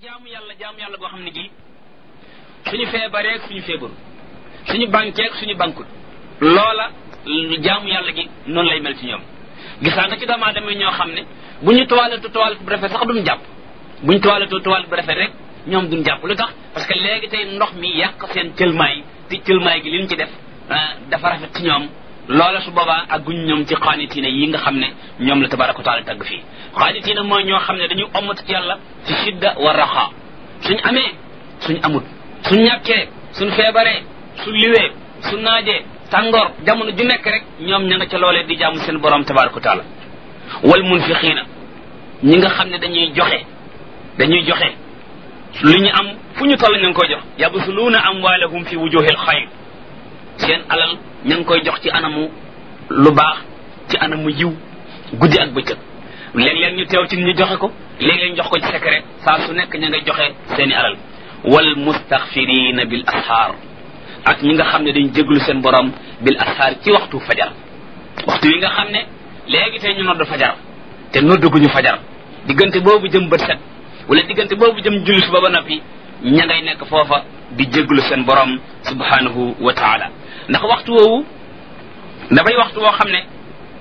jaamu yàlla jaamu yàlla boo xam ne gii suñu feebaree ak suñu feebaru suñu banquee ak suñu bankut loola jaamu yàlla gi noonu lay mel ci ñoom gisaa nga ci doomu aadama ñoo xam ne bu ñu toilette toilette bu rafet sax duñ jàpp bu ñu toilette toilette bu rafet rek ñoom duñ jàpp lu tax parce que léegi tey ndox mi yàq seen cëlmaay te cëlmaay gi li ñu ci def dafa rafet ci ñoom loola su boobaa ak guñ ñoom ci xaanitiina yi nga xam ne ñoom la tabaraka wa taala tagg fii xaanitiina mooy ñoo xam ne dañuy ommatu ci yàlla ci shidda wa raxa suñ amee suñ amut suñ ñàkkee suñ feebaree su liwee su naajee tàngoor jamono ju nekk rek ñoom ña nga ca loolee di jaamu seen borom tabaraka wa taala wal munfiqiina ñi nga xam ne dañuy joxe dañuy joxe lu ñu am fu ñu toll ña ngi koy jox yabsuluuna amwaalahum fi wujuhil xayr seen alal ña ngi koy jox ci anamu lu baax ci anamu yiw guddi ak bëccëg léeg-léeg ñu teew ci ñu joxe ko léeg-léeg ñu jox ko ci secret saa su nekk ña ngay joxe seeni alal wal mustaxfirina bil ashaar ak ñi nga xam ne dañ jéglu seen borom bil ashaar ci waxtu fajar waxtu yi nga xam ne léegi tey ñu nodd fajar te nodduguñu fajar diggante boobu jëm bët set wala diggante boobu jëm julli suba ba noppi ña ngay nekk foofa di jéglu seen borom subhanahu wa taala ndax waxtu woowu dafay waxtu woo xam ne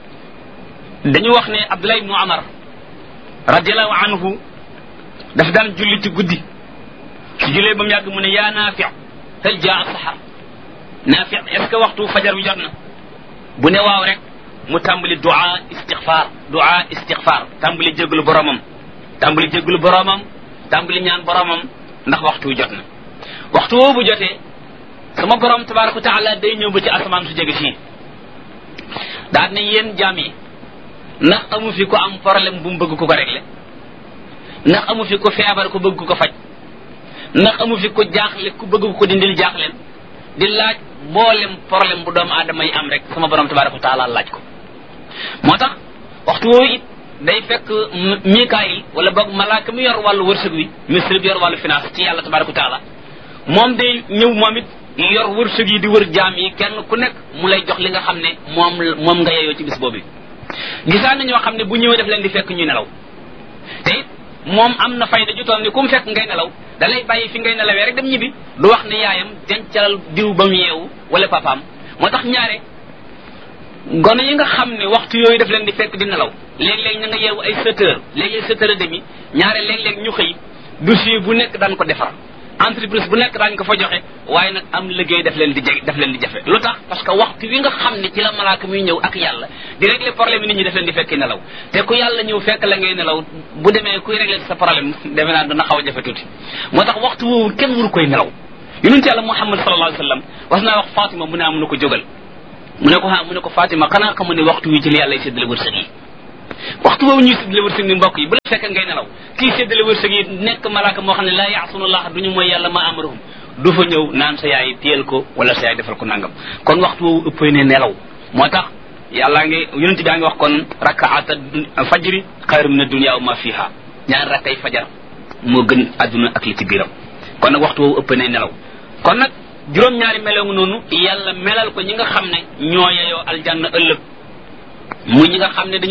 dañu wax ne Abdullah ibnu Amar radiallahu anhu daf daan julli ci guddi su jullee ba mu yàgg mu ne yaa naafi hal jaa saxar naafi est ce que waxtu fajar bi jot na bu ne waaw rek mu tàmbali duaa istixfaar duaa istixfaar tàmbali jéglu boromam tàmbali jéglu boromam tàmbali ñaan boromam ndax waxtu jot na waxtu woowu bu jotee sama borom tabaraka wa taala day ñëw ba ci asamaan su jege fii daal ne yéen jaam yi ndax amu fi ko am problème bu mu bëgg ku ko régler ndax amu fi ko feebar ku bëgg ku ko faj ndax amu fi ko jaaxle ku bëgg ko dindil jaaxleen di laaj mboolem problème bu doomu aadama yi am rek sama borom tabaraka wa taala laaj ko moo tax waxtu woowu it day fekk mikaayil wala boog malaaka mi yor wàllu wërsëg wi ministre bi yor wàllu finance ci yàlla tabaraka wa taala moom day ñëw moom it yor wërsëg yi di wër jaam yi kenn ku nekk mu lay jox li nga xam ne moom moom nga yeyoo ci bis boobu gisaan na ñoo xam ne bu ñëwee def leen di fekk ñuy nelaw te it moom am na fayda ju toll ni ku mu fekk ngay nelaw da lay bàyyi fi ngay nelawee rek dem ñibbi du wax ne yaayam dencal diw ba mu yeewu wala papaam moo tax ñaare gone yi nga xam ne waxtu yooyu daf leen di fekk di nelaw léeg-léeg ña nga yeewu ay sept heures léeg-léeg sept heures et demi ñaare léeg-léeg ñu xëy dossier bu nekk daan ko defar entreprise bu nekk daañu ko fa joxe waaye nag am liggéey daf leen di jege daf leen di jafe lu tax parce que waxtu wi nga xam ne ci la malaaka muy ñëw ak yàlla di régler problème yi nit ñi daf leen di fekki nelaw te ku yàlla ñëw fekk la ngay nelaw bu demee kuy régler sa problème defe naa dana xaw a jafe tuuti moo tax waxtu woowu kenn waru koy nelaw yonent yàlla muhammad sallallahu alayhi wa sallam was naa wax Fatima mu ne am na ko jógal mu ne ko ha mu ne ko Fatima xanaa xamu ne waxtu wi ci la yàlla y séddale wërsëg yi waxtu boobu ñuy séddale wërsëg ni mbokk yi bu la fekk ngay nelaw kii séddale wërsëg yi nekk malaaka moo xam ne laa yaasunullah du ñu mooy yàlla ma amaruhum du fa ñëw naan sa yaay téyel ko wala sa yaay defal ko nangam kon waxtu woowu ëppee ne nelaw moo tax yàllaa ngi yonent baa ngi wax kon rakaata fajri xayru min adunia wa ma fiha ñaar rakkay fajar moo gën adduna ak li ci biiram kon nag waxtu woowu ëppee ne nelaw kon nag juróom-ñaari meloo noonu yàlla melal ko ñi nga xam ne ñoo yeyoo aljanna ëllëg muy ñi nga xam ne